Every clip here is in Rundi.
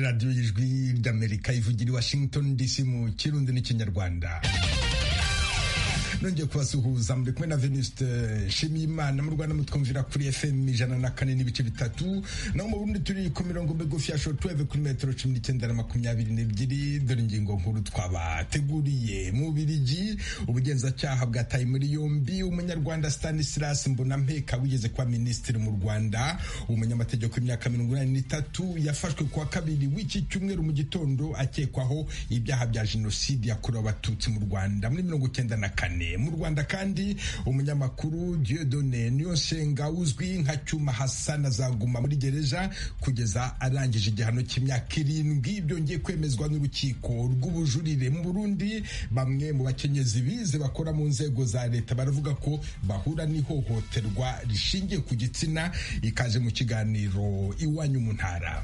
radiyo y'ijwi ry'amerika ivugira i washington dc mu kirundi n'ikinyarwanda nongeye kubasuhuza muri kumwe na venuste nshimiyimana mu rwanda mutwumvira kuri fm ijana na kane n'ibice bitatu naho mu burundi turi ku mirongo migufi ya shortwave kuri metero cumi n'icyenda na makumyabiri n'ebyiri dore ingingo nkuru twabateguriye mu birigi ubugenzacyaha bwataye muri yombi umunyarwanda stanislas mbonampeka wigeze kuba minisitiri mu rwanda umunyamategeko w'imyaka mirongo inani n'itatu yafashwe kuwa kabiri w'iki cyumweru mu gitondo akekwaho ibyaha bya jenoside yakorewe abatutsi mu rwanda muri mirongo icyenda na kane mu rwanda kandi umunyamakuru Dieudonne Niyonsenga uzwi nka Cyuma Hassan azaguma muri gereza kugeza arangije igihano cy'imyaka irindwi byongeye kwemezwa n'urukiko rw'ubujurire mu Burundi bamwe mu bakenyezi bize bakora mu nzego za leta baravuga ko bahura n'ihohoterwa rishingiye ku gitsina ikaze mu kiganiro iwanyu mu ntara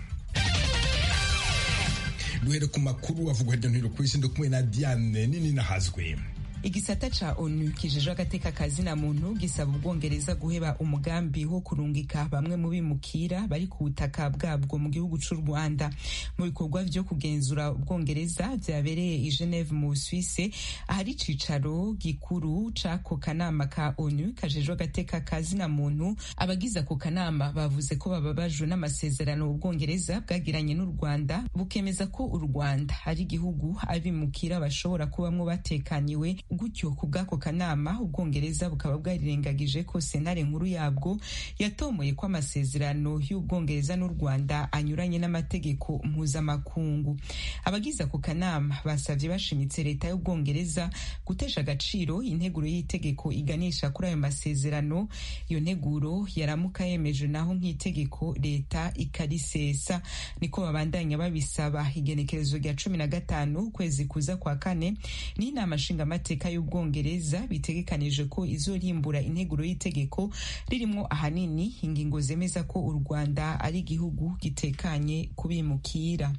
duhere ku makuru avugwa hirya no hino ku isi ndi kumwe na Diane nini nahazwe igisata ca onu kijejwe agateka kazina muntu gisaba ubwongereza guheba umugambi wo kurungika bamwe mu bimukira bari ku butaka bwabwo mu gihugu c'u rwanda mu bikorwa vyo kugenzura ubwongereza vyabereye i geneve mu busuwise ahari icicaro gikuru c'ako kanama ka onu kajejwe agateka kazina muntu abagize ako kanama bavuze ko bababajwe n'amasezerano ubwongereza bwagiranye n'u rwanda bukemeza ko u rwanda ari igihugu abimukira bashobora kubamwo batekaniwe gutyo ku bw'ako kanama ubwongereza bukaba bwarirengagije ko sentare nkuru yabwo yatomoye ko amasezerano y'ubwongereza n'u rwanda anyuranye n'amategeko mpuzamakungu abagize ako kanama basabye bashimitse leta y'ubwongereza gutesha agaciro integuro y'itegeko iganisha kuri ayo masezerano iyo nteguro yaramuka yemeje naho nk'itegeko leta ikarisesa niko babandanya babisaba igenekerezo rya cumi na gatanu ukwezi kuza kwa kane n'inama nshingamateka y'ubwongereza bitegekanije ko izorimbura integuro y'itegeko ririmo ahanini ingingo zemeza ko u rwanda ari igihugu gitekanye kubimukira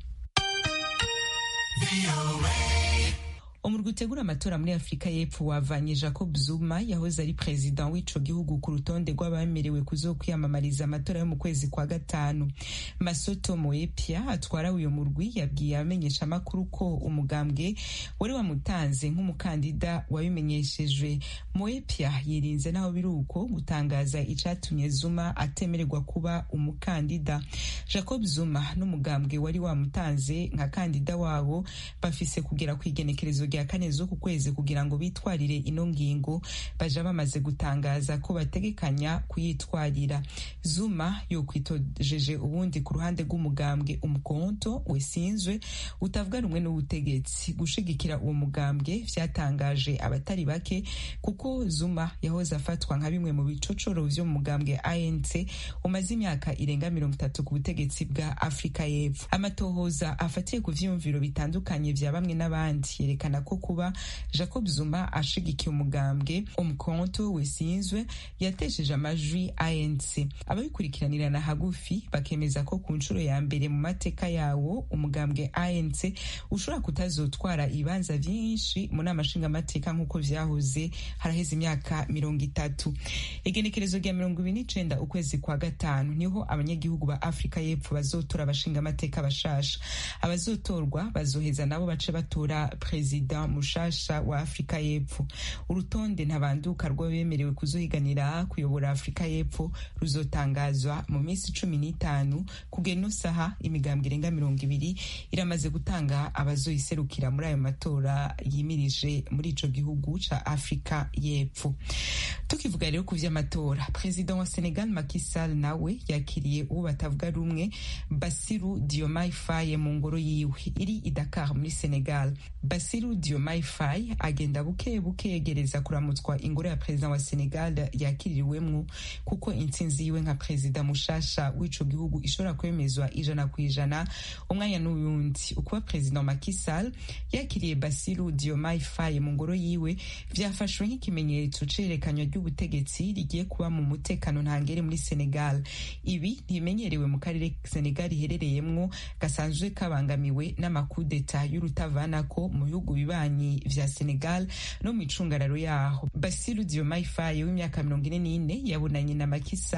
umurwi utegura amatora muri afurika y'epfo wavanye jacob zuma yahoze ari perezida w'ico gihugu ku rutonde rw'abemerewe kuzokwiyamamariza amatora yo mu kwezi kwa gatanu masoto moepia atwara uyo murwi yabwiye abamenyesha amakuru ko umugambwe wari wamutanze nk'umukandida wabimenyeshejwe moepia yirinze naho biri uko gutangaza icatumye zuma atemererwa kuba umukandida jacob zuma n'umugambwe wari wamutanze nka kandida wabo bafise kugera ku igenekerezo rya kane z'uku kwezi kugira ngo bitwarire ino ngingo baja bamaze gutangaza ko bategekanya kuyitwarira zuma yokwitojeje ubundi ku ruhande rw'umugambwe umukonto wesinzwe utavuga rumwe n'ubutegetsi gushigikira uwo mugambwe vyatangaje abatari bake kuko zuma yahoze afatwa nka bimwe mu bicocoro vyo mu mugambwe anc umaze imyaka irenga mirongo itatu ku butegetsi bwa afurika y'epfo amatohoza afatiye ku vyiyumviro bitandukanye vya bamwe n'abandi yerekana ko kuba jacob zuma ashigikiye umugambwe umukonto wesinzwe yatesheje amajwi anc ababikurikiranirana hagufi bakemeza ko ku nshuro ya mbere mu mateka yawo umugambwe anc ushobora kutazotwara ibibanza vyinshi mu nama nshingamateka nk'uko vyahoze haraheze imyaka mirongo itatu igenekerezo rya mirongo ibiri n'icenda ukwezi kwa gatanu niho abanyagihugu ba afurika y'epfo bazotora abashingamateka bashasha abazotorwa bazoheza nabo bace batora perezida mushasha wa afurika y'epfo urutonde ntabanduka rw'abemerewe kuzohiganira kuyobora afurika y'epfo ruzotangazwa mu minsi cumi n'itanu kugena saha imigambwe irenga mirongo ibiri iramaze gutanga abazoyiserukira muri ayo matora yimirije muri ico gihugu ca afurika y'epfo tukivuga rero ku vy'amatora perezida wa senegal Macky Sall nawe yakiriye uwo batavuga rumwe basiru diomaye faye mu ngoro yiwe iri i dakar muri senegal basiru diomaye faye agenda buke buke yegereza kuramutswa ingoro ya perezida wa senegal yakiririwemwo kuko intsinzi yiwe nka perezida mushasha w'ico gihugu ishobora kwemezwa ijana ku ijana umwanya n'uyundi ukuba perezida Macky Sall yakiriye basiru diomaye faye mu ngoro yiwe vyafashwe nk'ikimenyetso cerekanywa ry'ubutegetsi rigiye kuba mu mutekano ntangere muri senegal ibi ntibimenyerewe mu karere senegal iherereyemwo gasanzwe kabangamiwe n'amakudeta y'urutavanako mu bihugu bibanyi vya senegal no mu icungararo yaho basiru diomaye faye w'imyaka mirongo ine n'ine yabonanye na Macky Sall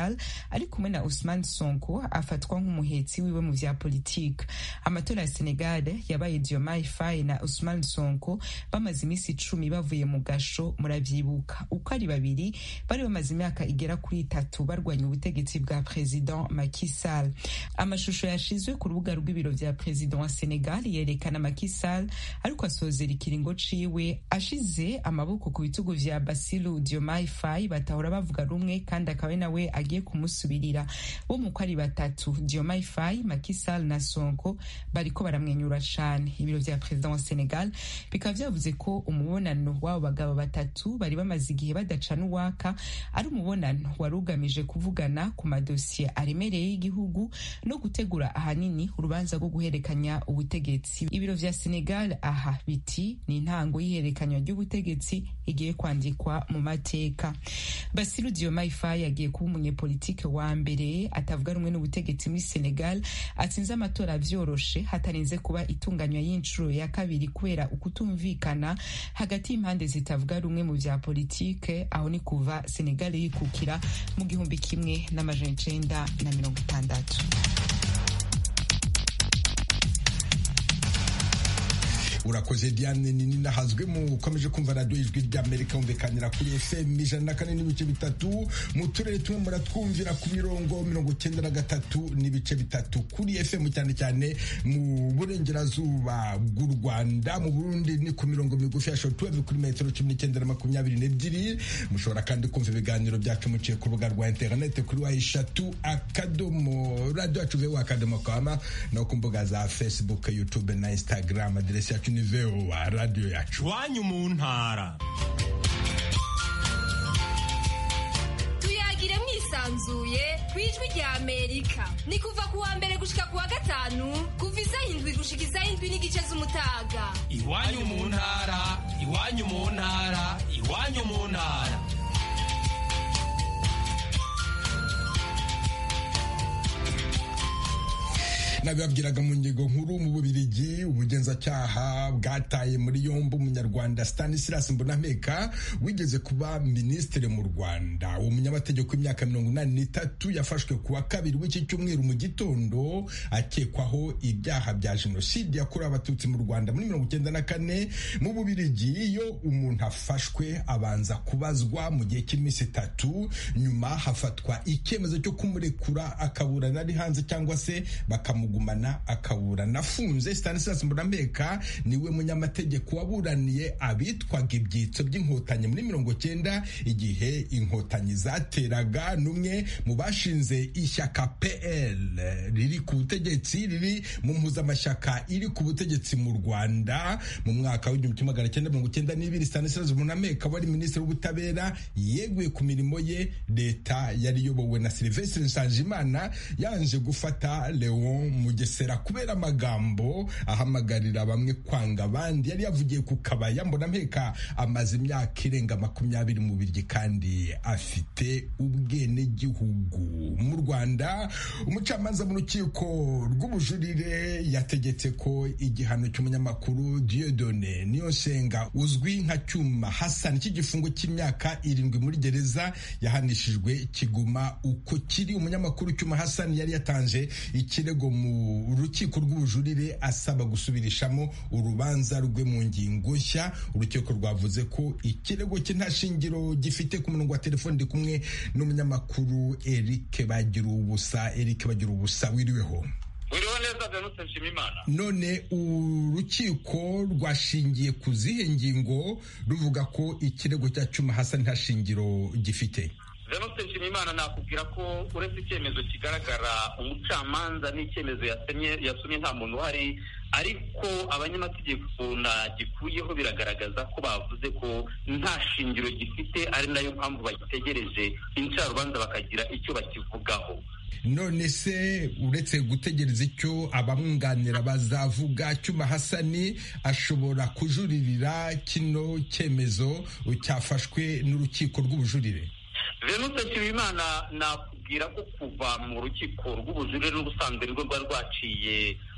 ari kumwe na Ousmane Sonko afatwa nk'umuhetsi wiwe mu vya politike amatora ya Senegal yabaye Diomaye Faye na Ousmane Sonko bamaze iminsi icumi bavuye mu gasho muravyibuka uko ari babiri bari bamaze imyaka igera kuri itatu barwanya ubutegetsi bwa President Macky Sall amashusho yashizwe ku rubuga rw'ibiro vya President wa Senegal yerekana Macky Sall ariko asozera ikiringo ciwe ashize amaboko ku bitugu vya Bassirou Diomaye Faye batahora bavuga rumwe kandi akaba nawe agiye kumusubirira bo mu ko ari batatu Diomaye Faye Macky Sall na Sonko bariko baramwenyura cane ibiro vya President wa Senegal bikaba vyavuze ko umubonano w'abo bagabo batatu bari bamaze igihe badacana uwaka ari umubonano wari ugamije kuvugana ku madosiye aremereye y'igihugu no gutegura ahanini urubanza rwo guhererekanya ubutegetsi ibiro vya Senegal aha biti ni intango y'ihererekanywa ry'ubutegetsi igiye kwandikwa mu mateka Bassirou Diomaye Faye yagiye kuba umunyepolitike wa mbere atavuga rumwe n'ubutegetsi muri Senegal atsinze amatora vyoroshe hatarinze kuba itunganywa y'inshuro ya kabiri kubera ukutumvikana hagati y'impande zitavuga rumwe mu vya politike aho ni kuva Senegal yikukira mu gihumbi kimwe n'amajana icenda na mirongo itandatu urakoze diane nini nahazwe mu ukomeje kumva radiyo ijwi ry'amerika humvikanira kuri fm ijana na kane n'ibice bitatu mu turere tumwe muratwumvira ku mirongo mirongo icyenda na gatatu n'ibice bitatu kuri fm cyane cyane mu burengerazuba bw'u rwanda mu burundi ni ku mirongo migufi ya shotuweve kuri metero cumi n'icyenda na makumyabiri n'ebyiri mushobora kandi kumva ibiganiro byacu muciye ku rubuga rwa interinete kuri wa eshatu akadomo radiyo yacu vewa akadomo kama no ku mbuga za facebook youtube na instagram aderesi yacu ni vewa radiyo yacu iwanyu mu ntara tuyagire mwisanzuye ku ijwi rya amerika ni kuva ku wa mbere gushika ku wa gatanu kuva isaha indwi gushika isaha indwi n'igice z'umutaga iwanyu mu ntara iwanyu mu ntara iwanyu mu ntara nabibabwiraga mu ngingo nkuru mu bubirigi ubugenzacyaha bwataye muri yombi umunyarwanda stanislas mbonampeka wigeze kuba minisitiri mu rwanda uwo munyamategeko w'imyaka mirongo inani n'itatu yafashwe ku wa kabiri w'iki cyumweru mu gitondo akekwaho ibyaha bya jenoside yakorewe abatutsi mu rwanda muri mirongo icyenda na kane mu bubirigi iyo umuntu afashwe abanza kubazwa mu gihe cy'iminsi itatu nyuma hafatwa icyemezo cyo kumurekura akaburana ari hanze cyangwa se bakamu gumana akaburana afunze Stanislas Mbonampeka niwe munyamategeko waburaniye abitwaga ibyitso by'inkotanyi muri mirongo cyenda igihe inkotanyi zateraga n'umwe mu bashinze ishyaka PL riri ku butegetsi riri mu mpuzamashyaka iri ku butegetsi mu Rwanda mu mwaka w'igihumbi kimwe magana cyenda mirongo cyenda n'ibiri Stanislas Mbonampeka wari minisitiri w'ubutabera yeguye ku mirimo ye leta yari iyobowe na Sylvestre Nsanzimana yanje gufata Leon mugesera kubera amagambo ahamagarira bamwe kwanga abandi yari yavugiye ku kabaya mbona mpeka amaze imyaka irenga makumyabiri mu biryi kandi afite ubwenegihugu mu rwanda umucamanza mu rukiko rw'ubujurire yategetse ko igihano cy'umunyamakuru Dieudonne Niyonsenga uzwi nka cyuma Hassan cy'igifungo cy'imyaka irindwi muri gereza yahanishijwe kiguma uko kiri umunyamakuru cyuma Hassan yari yatanze ikirego mu rukiko rw'ubujurire asaba gusubirishamo urubanza rwe mu ngingo nshya urukiko rwavuze ko ikirego cye nta shingiro gifite ku murongo wa telefoni ndi kumwe n'umunyamakuru Eric bagira ubusa Eric bagira ubusa wiriweho uriho neza Venuste Nshimimana none urukiko rwashingiye ku zihe ngingo ruvuga ko ikirego cya Cyuma Hassan nta shingiro gifite Venuste Nshimiyimana nakubwira ko uretse icyemezo kigaragara umucamanza n'icyemezo yasemye yasomye nta muntu uhari ariko abanyamategeko gikuyeho biragaragaza ko bavuze ko nta shingiro gifite ari nayo mpamvu bagitegereje incarubanza bakagira icyo bakivugaho none se uretse gutegereza icyo abamwunganira bazavuga cyuma hasani ashobora kujuririra kino cyemezo cyafashwe n'urukiko rw'ubujurire venuse nshimiyimana nakubwira ko kuva mu rukiko rw'ubujurire n'ubusanzwe rwo rwari rwaciye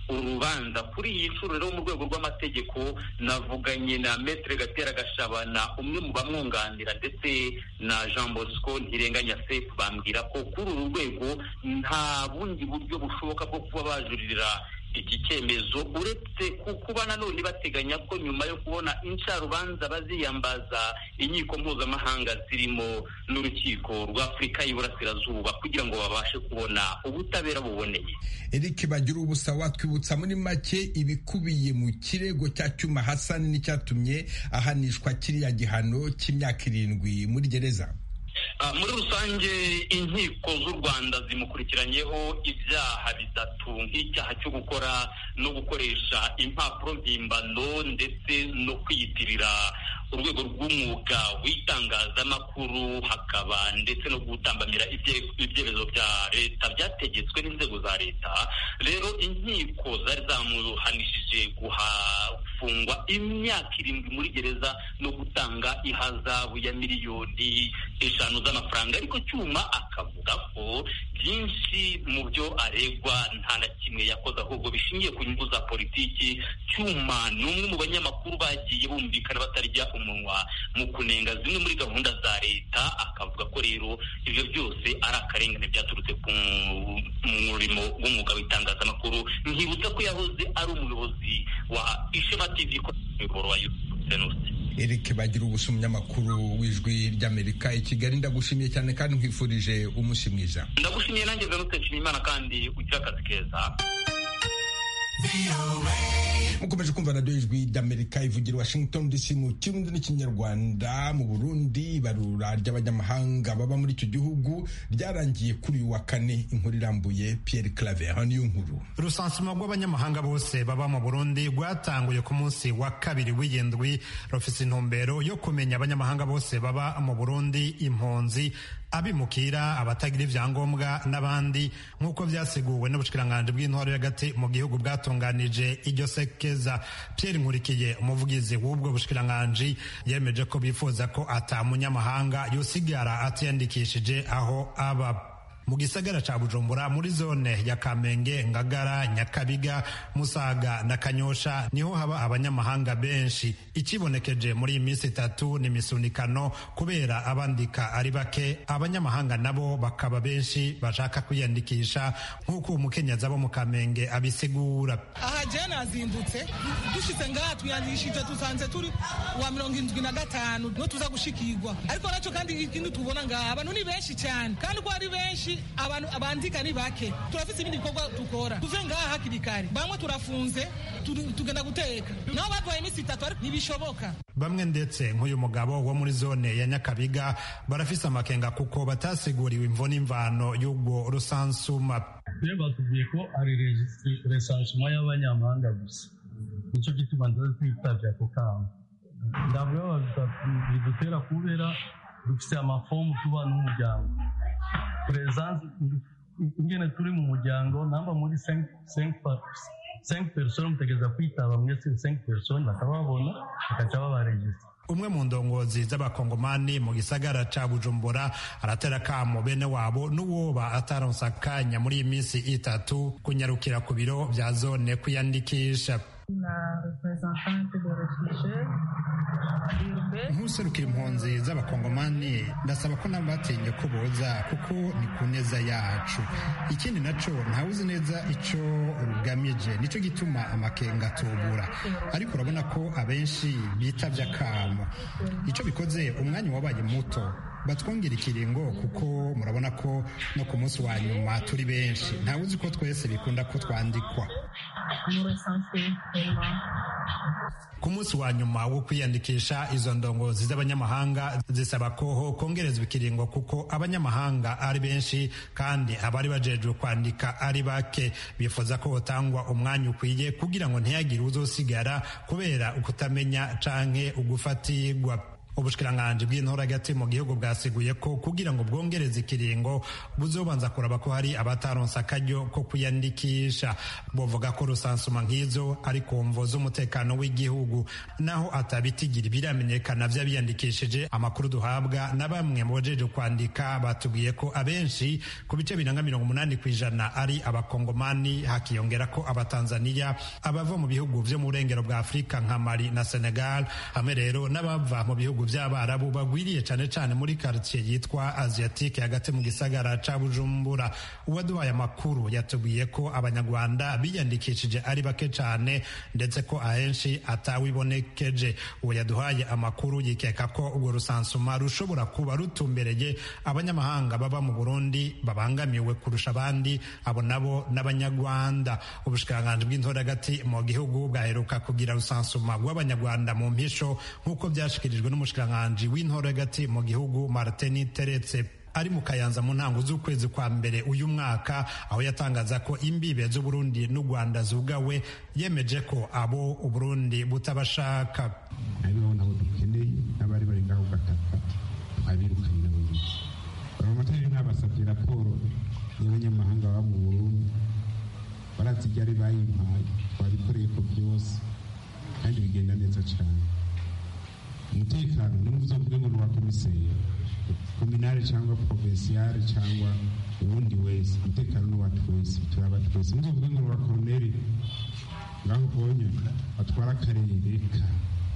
urubanza kuri iyi nshuro rero mu rwego rw'amategeko navuganye na metere gatera gashabana umwe mu bamwunganira ndetse na jean bosco ntirenganya sefu bambwira ko kuri uru rwego nta bundi buryo bushoboka bwo kuba bajuririra iki cyemezo uretse kuba nanone bateganya ko nyuma yo kubona incarubanza baziyambaza inkiko mpuzamahanga zirimo n'urukiko rw'afurika y'iburasirazuba kugira ngo babashe kubona ubutabera buboneye eric bagira ubusa watwibutsa muri make ibikubiye mu kirego cya cyuma hasani n'icyatumye ahanishwa kiriya gihano cy'imyaka irindwi muri gereza muri rusange inkiko z'u rwanda zimukurikiranyeho ibyaha bitatu nk'icyaha cyo gukora no gukoresha impapuro mpimbano ndetse no kwiyitirira urwego rw'umwuga w'itangazamakuru hakaba ndetse no gutambamira ibyemezo bya leta byategetswe n'inzego za leta rero inkiko zari zamuhanishije guhafungwa imyaka irindwi muri gereza no gutanga ihazabu ya miliyoni eshanu z'amafaranga ariko cyuma akavuga ko byinshi mu byo aregwa nta na kimwe yakoze ahubwo bishingiye ku nyungu za politiki cyuma ni umwe mu banyamakuru bagiye bumvikana batarya umunwa mu kunenga zimwe muri gahunda za leta akavuga ko rero ibyo byose ari akarengane byaturutse ku murimo w'umwuga w'itangazamakuru nkibutsa ko yahoze ari umuyobozi wa ishema tv ko umuyoboro wa yutubi Eric bagira ubusa umunyamakuru w'ijwi ry'Amerika i Kigali ndagushimiye cyane kandi nkwifurije umunsi mwiza ndagushimiye nanjye Venuste Nshimiyimana kandi ugira akazi keza mukomeje kumva radiyo ijwi ry'amerika ivugira washington dc mu kirundi n'ikinyarwanda mu burundi ibarura ry'abanyamahanga baba muri icyo gihugu ryarangiye kuri uyu wa kane inkuru irambuye pierre claver niyo nkuru urusansuma rw'abanyamahanga bose baba mu burundi rwatanguye ku munsi wa kabiri w'iyindwi rufite intumbero yo kumenya abanyamahanga bose baba mu burundi impunzi abimukira abatagira ibyangombwa n'abandi nk'uko byaseguwe n'ubushikiranganje bw'intwaro y'agati mu gihugu bwatunganije iryo sekeza Pierre Nkurikiye umuvugizi w'ubwo bushikiranganje yemeje ko bifuza ko ata munyamahanga yosigara atiyandikishije aho aba mu gisagara ca bujumbura muri zone ya kamenge ngagara nyakabiga musaga na kanyosha niho haba abanyamahanga benshi ikibonekeje muri iyi minsi itatu ni misunikano kubera abandika ari bake abanyamahanga nabo bakaba benshi bashaka kwiyandikisha nk'uko umukenyaza bo mu kamenge abisigura aha je nazindutse dushitse ngaha twiyandikishije dusanze turi wa mirongo indwi na gatanu niho tuza gushikirwa ariko nacyo kandi ikindi tubona ngaha abantu ni benshi cyane kandi uko ari benshi abantu abandika ni bake turafite ibindi bikorwa dukora tuve ngaha hakiri kare bamwe turafunze tugenda guteka nabo batwaye iminsi itatu ariko ntibishoboka bamwe ndetse nk'uyu mugabo wo muri zone ya nyakabiga barafise amakenga kuko batasiguriwe imvo n'imvano y'ubwo rusansuma rero batubwiye ko ari resansuma y'abanyamahanga gusa nicyo gituma ndaza twitabye ako kamo ndavuga bidutera kubera dufite amafomu tuba n'umuryango presence ingene turi mu muryango namba muri 5 personnes mutegereza kwitaba mwese 5 personnes bakababona bakaca babaregistra umwe mu ndongozi z'abakongomani mu gisagara ca bujumbura aratera kamo bene wabo n'uwoba ataronsa akanya muri iyi minsi itatu kunyarukira ku biro vya zone kwiyandikisha nk'userukira impunzi z'abakongomani ndasaba ko nabo batinye ko boza kuko ni ku neza yacu ikindi naco ntawuzi neza ico rugamije nico gituma amakenga atubura ariko urabona ko abenshi bitavye akamo ico bikoze umwanya wabaye muto batwongera ikiringo kuko murabona ko no ku munsi wa nyuma turi benshi ntawuzi ko twese bikunda ko twandikwa ku munsi wa nyuma wo kwiyandikisha izo ndongozi z'abanyamahanga zisaba ko kongerezwa ikiringo kuko abanyamahanga ari benshi kandi abari bajejwe kwandika ari bake bifuza ko hotangwa umwanya ukwiye kugira ngo ntihagire uzosigara kubera ukutamenya canke ugufatirwa ubushikiranganji bw'intora hagati mu gihugu bwasiguye ko kugira ngo bwongereze ikiringo buzobanza kuraba ko hari abataronse akaryo ko kwiyandikisha buvuga ko rusansuma nk'izo ari ku mvo z'umutekano w'igihugu naho atabitigira biramenyekana vy'abiyandikishije amakuru duhabwa na bamwe mu bajeje kwandika batubwiye ko abenshi ku bice biranga mirongo umunani ku ijana ari abakongomani hakiyongera ko abatanzaniya abava mu bihugu vyo mu burengero bwa afurika nka mali na senegal hamwe rero n'abava mu bihugu vy'abarabu bagwiriye cane cane muri quartier yitwa asiatique hagati mu gisagara ca bujumbura uwaduhaye amakuru yatubwiye ko abanyarwanda biyandikishije ari bake cane ndetse ko ahenshi atawibonekeje uwo yaduhaye amakuru yikeka ko urwo rusansuma rushobora kuba rutumbereye abanyamahanga baba mu burundi babangamiwe kurusha abandi abo nabo n'abanyarwanda ubushikiranganji bw'intora hagati mu gihugu bwaheruka kugira rusansuma rw'abanyarwanda mu mpisho nk'uko byashikirijwe n'umushikiranganji w'intora hagati mu gihugu martin teretse ari mu kayanza mu ntango z'ukwezi kwa mbere uyu mwaka aho yatangaza ko imbibe z'uburundi n'u rwanda zugawe yemeje ko abo uburundi butabashaka hariho nabo dukeneye n'abari bari ngaho gataka abirukanye nabo biki abamatari ntabasabye raporo y'abanyamahanga baba mu burundi barazi ibyo ari bayimpaye babikoreye ko byose kandi bigenda neza cyane umutekano ni muvuze kuvuge ngo ni uwa komiseri kominari cyangwa provinsiyari cyangwa uwundi wese umutekano ni uwa twese turaba twese muvuge ngo ni uwa koroneri ngaho ubonye batwara akarere ka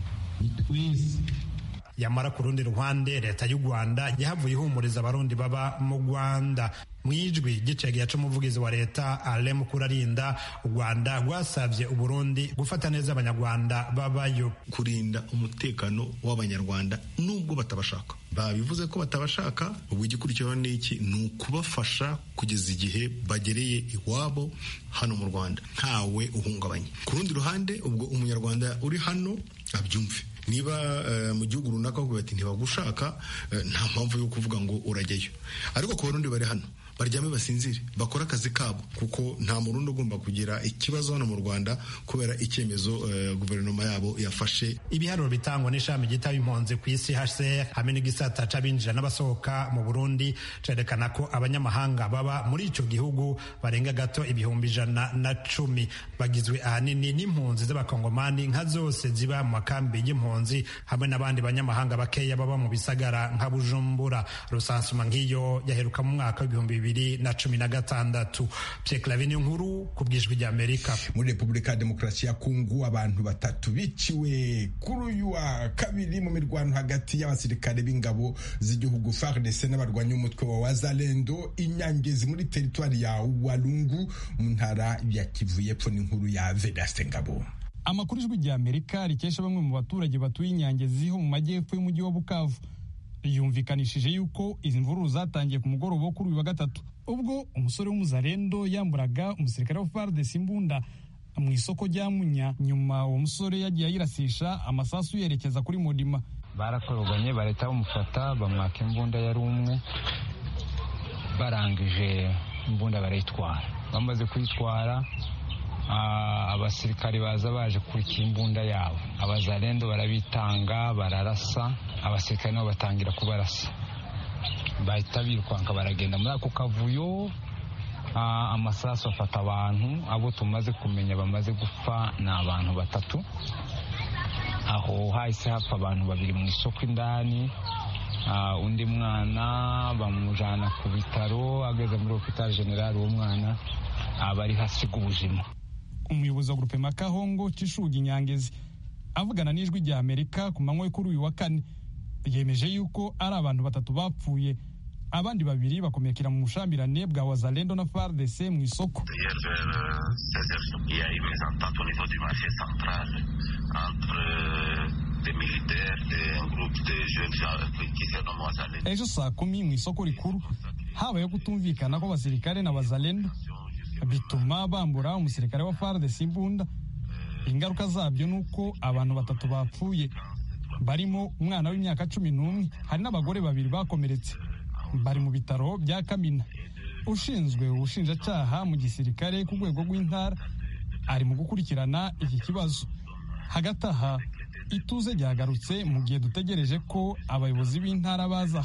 ni twese yamara ku rundi ruhande leta y'u rwanda yahavuye ihumuriza abarundi baba mu rwanda mu ijwi gicega yaca umuvugizi wa leta ale mukurarinda u rwanda rwasabye uburundi gufata neza abanyarwanda babayo kurinda umutekano w'abanyarwanda nubwo batabashaka babivuze ko batabashaka ubu igikurikiraho ni iki ni ukubafasha kugeza igihe bagereye iwabo hano mu rwanda ntawe uhungabanye ku rundi ruhande ubwo umunyarwanda uri hano abyumve niba mu gihugu runaka bavuga bati ntibagushaka nta mpamvu yo kuvuga ngo urajyayo ariko ku barundi bari hano baryame basinzire bakore akazi kabo kuko nta murundi ugomba kugira ikibazo hano mu rwanda kubera icyemezo guverinoma yabo yafashe ibiharuro bitangwa n'ishami ryitaba impunzi ku isi hcr hamwe n'igisata c'abinjira n'abasohoka mu burundi cerekana ko abanyamahanga baba muri ico gihugu barenga gato ibihumbi ijana na cumi bagizwe ahanini n'impunzi z'abakongomani nka zose ziba mu makambi y'impunzi hamwe n'abandi banyamahanga bakeya baba mu bisagara nka bujumbura rusansuma nk'iyo yaheruka mu mwaka w'ibihumbi bibiri bibiri na cumi na gatandatu Pierre Clavin nkuru ku bwijwi rya Amerika muri Repubulika ya Demokarasi ya Kongo abantu batatu biciwe kuri uyu wa kabiri mu mirwano hagati y'abasirikare b'ingabo z'igihugu FARDC n'abarwanyi umutwe wa Wazalendo inyangezi muri teritwari ya Walungu mu ntara ya Kivu y'Epfo n'inkuru ya Vedaste Ngabo amakuru ijwi rya Amerika rikesha bamwe mu baturage batuye inyangezi ho mu majyepfo y'umujyi wa Bukavu yumvikanishije yuko izi mvururu zatangiye ku mugoroba wo kuri uyu wa gatatu ubwo umusore w'umuzarendo yamburaga umusirikare wa FARDC imbunda mu isoko rya Munya nyuma uwo musore yagiye ayirasisha amasasu yerekeza kuri Modima barakoroganye bareta bamufata bamwaka imbunda yari umwe barangije imbunda barayitwara bamaze kuyitwara abasirikare baza baje kurikira imbunda yabo abazarendo barabitanga bararasa abasirikare nabo batangira kubarasa bahita birukanka baragenda muri ako kavuyo amasasu afata abantu abo tumaze kumenya bamaze gupfa ni abantu batatu aho hahise hapfa abantu babiri mu isoko indani undi mwana bamujyana ku bitaro ageze muri hopitali generali uwo mwana aba ari hasiga ubuzima umuyobozi wa gurupe makahongo cishugi nyangezi avugana n'ijwi rya amerika ku manywa yo kuri uyu wa kane yemeje yuko ari abantu batatu bapfuye abandi babiri bakomekera mu bushambirane bwa wazalendo na fardc mu isoko ejo saa kumi mu isoko rikuru habayeho kutumvikana kw'abasirikare na wazalendo bituma bambura umusirikare wa FARDC imbunda ingaruka zabyo ni uko abantu batatu bapfuye barimo umwana w'imyaka cumi n'umwe hari n'abagore babiri bakomeretse bari mu bitaro bya kamina ushinzwe ubushinjacyaha mu gisirikare ku rwego rw'intara ari mu gukurikirana iki kibazo hagati aha ituze ryagarutse mu gihe dutegereje ko abayobozi b'intara baza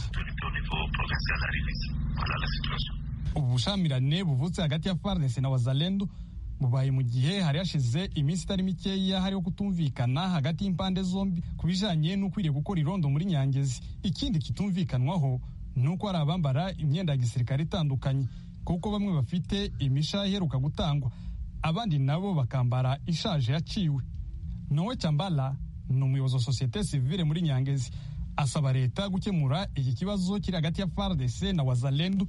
ubu bushamirane buvutse hagati ya FARDC na wazalendo bubaye mu gihe hari hashize iminsi itari mikeya hariho kutumvikana hagati y'impande zombi ku bijanye n'ukwiriye gukora irondo muri nyangezi ikindi kitumvikanwaho ni uko hari abambara imyenda ya gisirikare itandukanye kuko bamwe bafite imisha iheruka gutangwa abandi nabo bakambara ishaje yaciwe nowe cyambala ni umuyobozi wa sosiyete sivile muri nyangezi asaba leta gukemura iki kibazo kiri hagati ya FARDC na wazalendo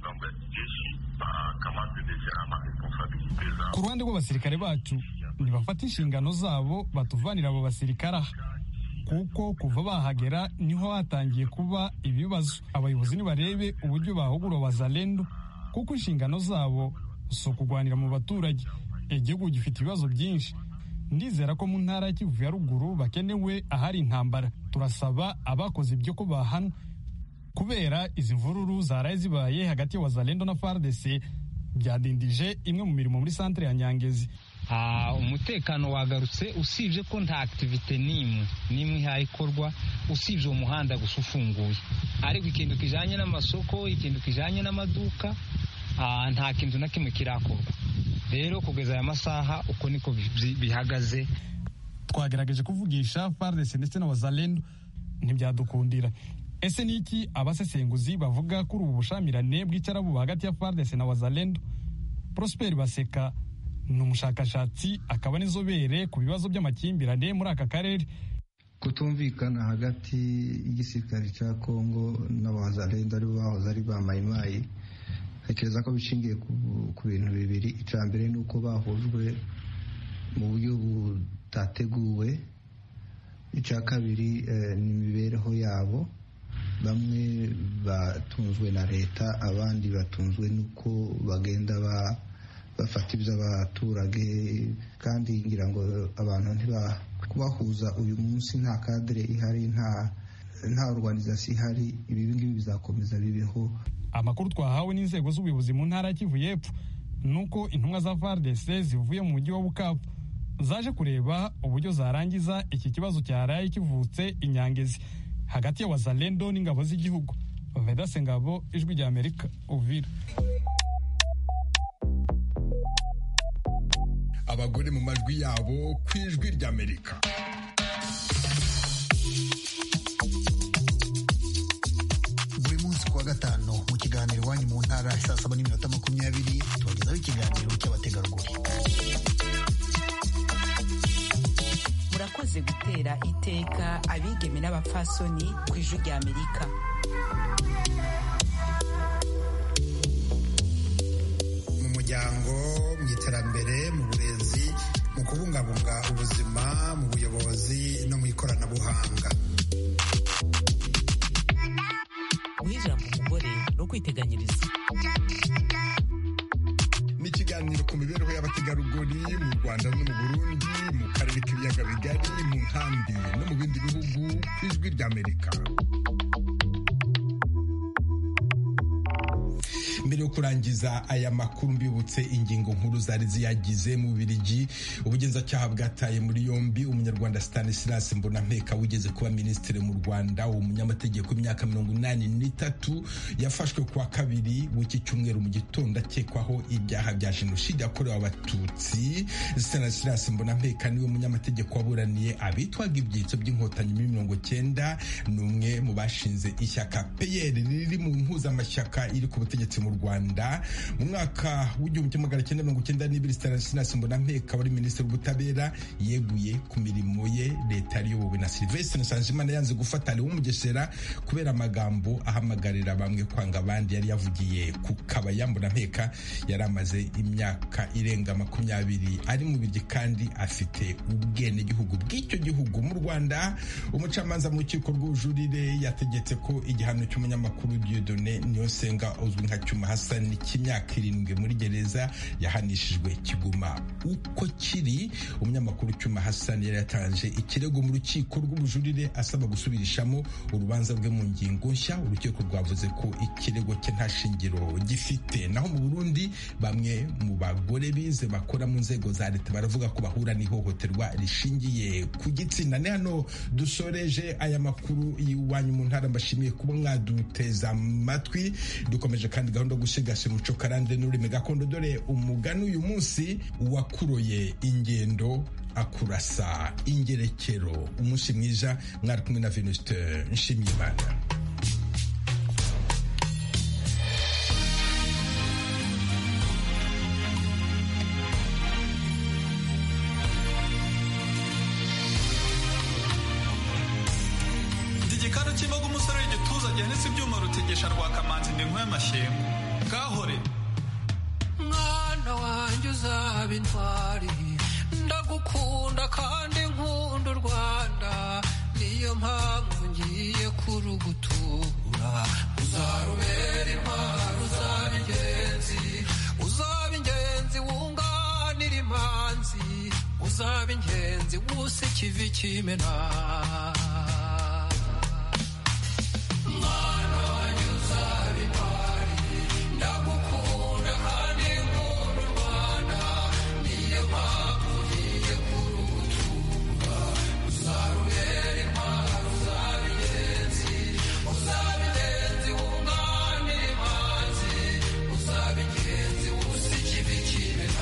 ku ruhande rw'abasirikare bacu ntibafata inshingano zabo batuvanira abo basirikare aha kuko kuva bahagera niho hatangiye kuba ibibazo abayobozi nibarebe uburyo bahugura wazalendo kuko inshingano zabo si ukugwanira mu baturage igihugu gifite ibibazo byinshi ndizera ko mu ntara ya kivu ya ruguru bakenewe ahari intambara turasaba abakoze ibyo ko bahanwa kubera izi mvururu zaraye zibaye hagati ya wazalendo na fardc byadindije imwe mu mirimo muri santere ya nyangezi umutekano wagarutse usibye ko nta akitivite n'imwe n'imwe ihayikorwa usibye uwo muhanda gusa ufunguye ariko ikintu kijanye n'amasoko ikintu kijanye n'amaduka nta kintu na kimwe kirakorwa rero kugeza aya masaha uko niko bihagaze twagerageje kuvugisha FARDC ndetse na wazalendo ntibyadukundira ese ni iki abasesenguzi bavuga kuri ubu bushamirane bw'icyarabu hagati ya FARDC na wazalendo Prosper Baseka ni umushakashatsi akaba n'inzobere ku bibazo by'amakimbirane muri aka karere kutumvikana hagati y'igisirikare cya kongo n'abazalendo aribo bahoze ari ba mayimayi ntekereza ko bishingiye ku bintu bibiri icya mbere ni uko bahujwe mu buryo butateguwe icya kabiri ni imibereho yabo bamwe batunzwe na leta abandi batunzwe n'uko bagenda bafata iby'abaturage kandi ngira ngo abantu kubahuza uyu munsi nta kadire ihari nta nta organizasiyo ihari ibi ngibi bizakomeza bibeho amakuru twahawe n'inzego z'ubuyobozi mu ntara ya kivu y'epfo ni uko intumwa za fardc zivuye mu mujyi wa bukavu zaje kureba uburyo zarangiza iki kibazo cyaraye kivutse inyangezi hagati ya wazalendo n'ingabo z'igihugu vedase ngabo ijwi rya amerika uvira abagore mu majwi yabo ku ijwi rya amerika buri munsi kuwa gatanu mu kiganiro iwanyu mu ntara saa saba n'iminota makumyabiri tubagezaho ikiganiro cy'abategarugori murakoze gutera iteka abigeme n'abapfasoni ku ijwi rya amerika mu muryango mu iterambere mu burezi mu kubungabunga ubuzima mu buyobozi no mu ikoranabuhanga guha ijambo umugore no kwiteganyiriza ni ikiganiro ku mibereho y'abategarugori mu rwanda no mu burundi mu karere k'ibiyaga bigari mu nkambi no mu bindi bihugu ku ijwi ry'amerika mbere yo kurangiza aya makuru mbibutse ingingo nkuru zari ziyagize mu Bubiligi ubugenzacyaha bwataye muri yombi umunyarwanda Stanislas Mbonampeka wigeze kuba minisitiri mu Rwanda uwo munyamategeko w'imyaka mirongo inani n'itatu yafashwe kuwa kabiri w'iki cyumweru mu gitondo akekwaho ibyaha bya jenoside yakorewe abatutsi Stanislas Mbonampeka niwe munyamategeko waburaniye abitwaga ibyitso by'inkotanyi muri mirongo cyenda ni umwe mu bashinze ishyaka PER riri mu mpuzamashyaka iri ku butegetsi mu Rwanda mu mwaka w'igihumbi kimwe magana cyenda mirongo cyenda n'ibiri Stanislas Mbonampeka wari minisitiri w'ubutabera yeguye ku mirimo ye leta yari iyobowe na Sylvestre Nsanzimana yanze gufata Leon Mugesera kubera amagambo ahamagarira bamwe kwanga abandi yari yavugiye ku kabaya Mbonampeka yari amaze imyaka irenga makumyabiri ari mu biryi kandi afite ubwenegihugu bw'icyo gihugu mu Rwanda umucamanza mu rukiko rw'ubujurire yategetse ko igihano cy'umunyamakuru Dieudonné Niyonsenga uzwi nka Cyuma cyuma hasani cy'imyaka irindwi muri gereza yahanishijwe kiguma uko kiri umunyamakuru cyuma hasani yari yatanje ikirego mu rukiko rw'ubujurire asaba gusubirishamo urubanza rwe mu ngingo nshya urukiko rwavuze ko ikirego cye nta shingiro gifite naho mu burundi bamwe mu bagore bize bakora mu nzego za leta baravuga ko bahura n'ihohoterwa rishingiye ku gitsina ni hano dusoreje aya makuru y'iwanyu mu ntara mbashimiye kuba mwaduteza amatwi dukomeje kandi gahunda yo gusigasira umuco karande n'ururimi gakondo dore umugani uyu munsi wakuroye ingendo akurasa ingerekero umunsi mwiza mwari kumwe na venuste nshimiyimana igikanu cy'imboga umusore w'igituza gihanitse ibyuma rutegesha rwa kamanzi ndi y'amashyengo gahore mwana wanjye uzaba intwari ndagukunda kandi nkunda u rwanda niyo mpamvu ngiye kurugutura uzarubera intwari uzaba ingenzi uzaba ingenzi wunganira imanzi uzaba ingenzi wusa ikivi kimena mwana wanjye uzaba intwari ndagukunda kandi nkunda u rwanda niyo mpamvu ngiye kurugutura uzarubera intwari uzaba ingenzi uzaba ingenzi wunganira imanzi uzaba ingenzi wusa ikivi kimena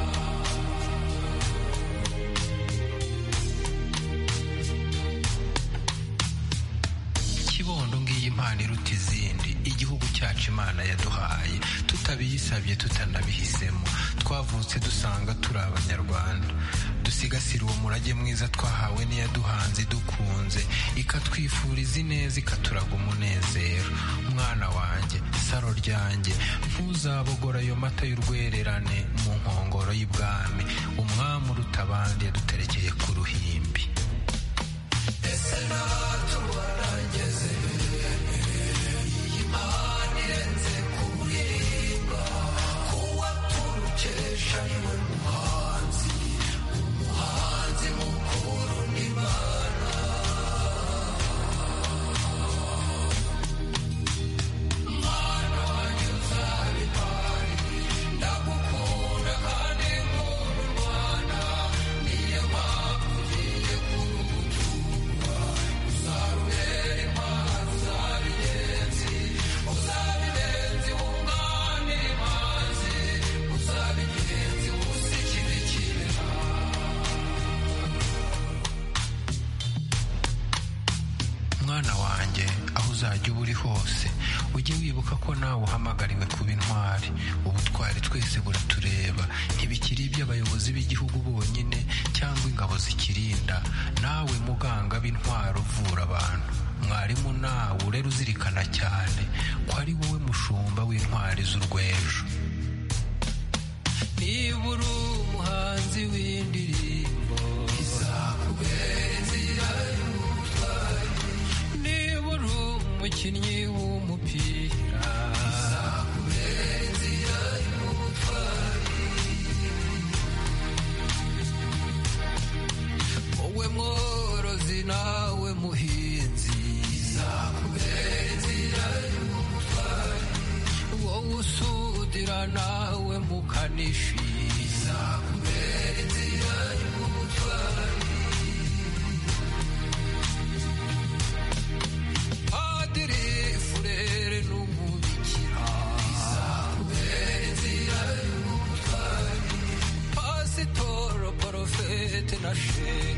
kibondo ngiyi impano iruta izindi igihugu cyacu imana yaduhaye tutabiyisabye tutanabihisemo twavutse dusanga turi abanyarwanda dusigasire uwo murage mwiza twahawe n'iyaduhanze dukunze ikatwifuriza ineza ikaturaga umunezero mwana wanjye saro ryanjye ntuzabogora ayo mata y'urwererane mu nkongoro y'ibwami umwami uruta abandi yaduterekeye ku ruhimbi ese natubona ngeze iyi mpano irenze kuririmba kuwa turukesha niwe muhanzi umuhanzi mukuru n'imana mwana wanjye uzaba intwari ndagukunda kandi nkunda u rwanda niyo mpamvu ugiye kurugutura uzarubera intwari uzaba ingenzi uzaba ingenzi wunganira imanzi uzaba ingenzi wusa ikibi kimena mwana wanjye aho uzajya uba uri hose ujye wibuka ko nawe uhamagariwe kuba intwari ubutwari twese buratureba ntibikiri iby'abayobozi b'igihugu bonyine cyangwa ingabo zikirinda nawe muganga b'intwari uvura abantu mwarimu nawe urera uzirikana cyane ko ari wowe mushumba w'intwari z'urwejo niba uri umuhanzi w'indirimbo izakubera inzira y'ubutwari niba uri umukinnyi w'umupira izakubera inzira y'ubutwari wowe mworozi nawe muhinzi izakubera inzira y'ubutwari wowe usudira nawe mukanishi izakubera inzira y'ubutwari padiri furere n'umubikira izakubera inzira y'ubutwari pasitoro porofete na shehe